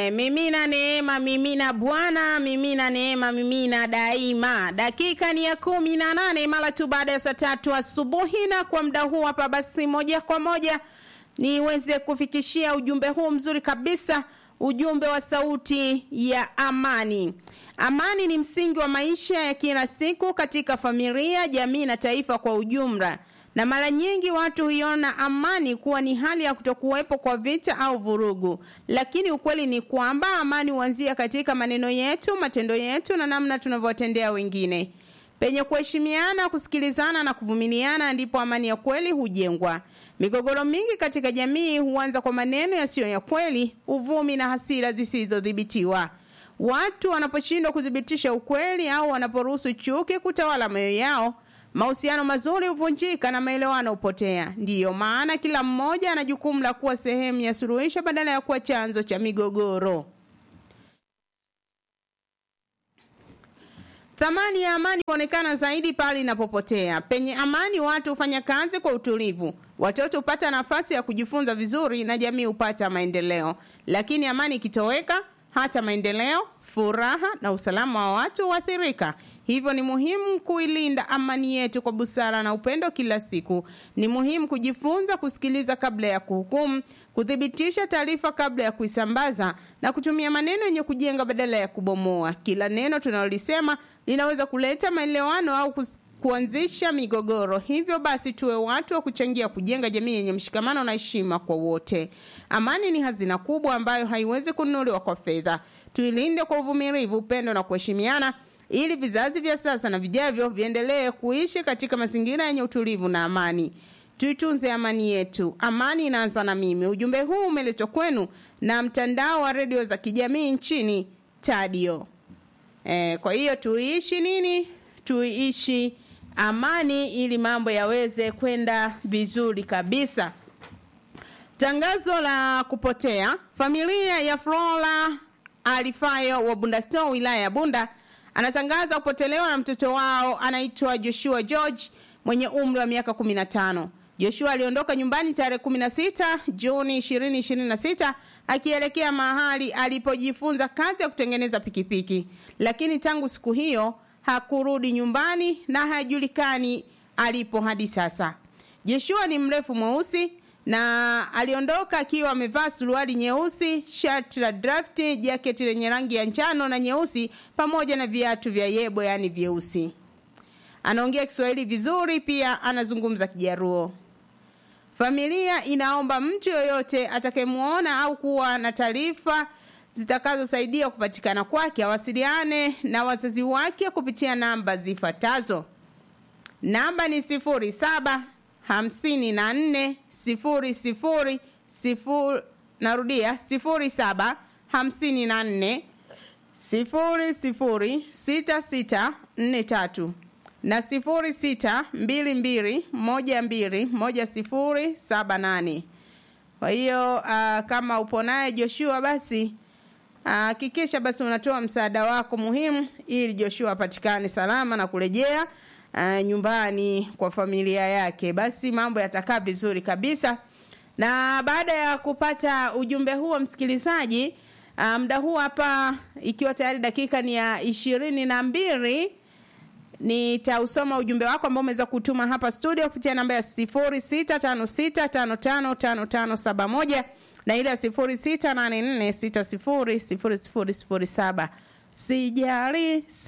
E, mimina neema, mimina Bwana, mimina neema, mimina daima. Dakika ni ya kumi na nane mara tu baada ya saa tatu asubuhi, na kwa muda huu hapa basi, moja kwa moja niweze kufikishia ujumbe huu mzuri kabisa, ujumbe wa sauti ya amani. Amani ni msingi wa maisha ya kila siku katika familia, jamii na taifa kwa ujumla na mara nyingi watu huiona amani kuwa ni hali ya kutokuwepo kwa vita au vurugu, lakini ukweli ni kwamba amani huanzia katika maneno yetu, matendo yetu na namna tunavyowatendea wengine. Penye kuheshimiana, kusikilizana na kuvumiliana, ndipo amani ya kweli hujengwa. Migogoro mingi katika jamii huanza kwa maneno yasiyo ya kweli, uvumi na hasira zisizodhibitiwa. Watu wanaposhindwa kuthibitisha ukweli au wanaporuhusu chuki kutawala mioyo yao mahusiano mazuri huvunjika na maelewano hupotea. Ndiyo maana kila mmoja ana jukumu la kuwa sehemu ya suluhisho badala ya kuwa chanzo cha migogoro. Thamani ya amani huonekana zaidi pale inapopotea. Penye amani, watu hufanya kazi kwa utulivu, watoto hupata nafasi ya kujifunza vizuri na jamii hupata maendeleo. Lakini amani ikitoweka, hata maendeleo, furaha na usalama wa watu huathirika. Hivyo ni muhimu kuilinda amani yetu kwa busara na upendo kila siku. Ni muhimu kujifunza kusikiliza kabla ya kuhukumu, kuthibitisha taarifa kabla ya kuisambaza na kutumia maneno yenye kujenga badala ya kubomoa. Kila neno tunalolisema linaweza kuleta maelewano au kuanzisha migogoro. Hivyo basi, tuwe watu wa kuchangia kujenga jamii yenye mshikamano na heshima kwa wote. Amani ni hazina kubwa ambayo haiwezi kununuliwa kwa fedha. Tuilinde kwa uvumilivu, upendo na kuheshimiana ili vizazi vya sasa na vijavyo viendelee kuishi katika mazingira yenye utulivu na amani. Tuitunze amani yetu. Amani inaanza na mimi. Ujumbe huu umeletwa kwenu na mtandao wa redio za kijamii nchini Tadio. E, kwa hiyo tuiishi nini? Tuiishi amani ili mambo yaweze kwenda vizuri kabisa. Tangazo la kupotea. Familia ya Flora Alifayo wa Bunda Store wilaya ya Bunda anatangaza kupotelewa na mtoto wao anaitwa Joshua George mwenye umri wa miaka 15. Joshua aliondoka nyumbani tarehe 16 Juni 2026 akielekea mahali alipojifunza kazi ya kutengeneza pikipiki, lakini tangu siku hiyo hakurudi nyumbani na hajulikani alipo hadi sasa. Joshua ni mrefu mweusi na aliondoka akiwa amevaa suruali nyeusi, shati la drafti, jaketi lenye rangi ya njano na nyeusi, pamoja na viatu vya yebo, yaani vyeusi. Anaongea Kiswahili vizuri, pia anazungumza Kijaruo. Familia inaomba mtu yoyote atakayemwona au kuwa na taarifa zitakazosaidia kupatikana kwake awasiliane na wazazi wake kupitia namba zifuatazo. Namba ni sifuri saba hamsini na nne sifuri sifuri sifuri narudia sifuri saba hamsini na nne sifuri sifuri sita sita nne tatu na sifuri sita mbili mbili moja mbili moja sifuri saba nane kwa hiyo uh, kama upo naye Joshua basi hakikisha uh, basi unatoa msaada wako muhimu ili Joshua apatikane salama na kurejea uh, nyumbani kwa familia yake. Basi mambo yatakaa vizuri kabisa. Na baada ya kupata ujumbe huo msikilizaji, uh, muda huu hapa ikiwa tayari dakika ni ya ishirini na mbili nitausoma ujumbe wako ambao umeweza kutuma hapa studio kupitia namba ya sifuri sita tano sita tano tano tano tano saba moja na ile ya sifuri sita nane nne sita sifuri sifuri sifuri sifuri saba sijali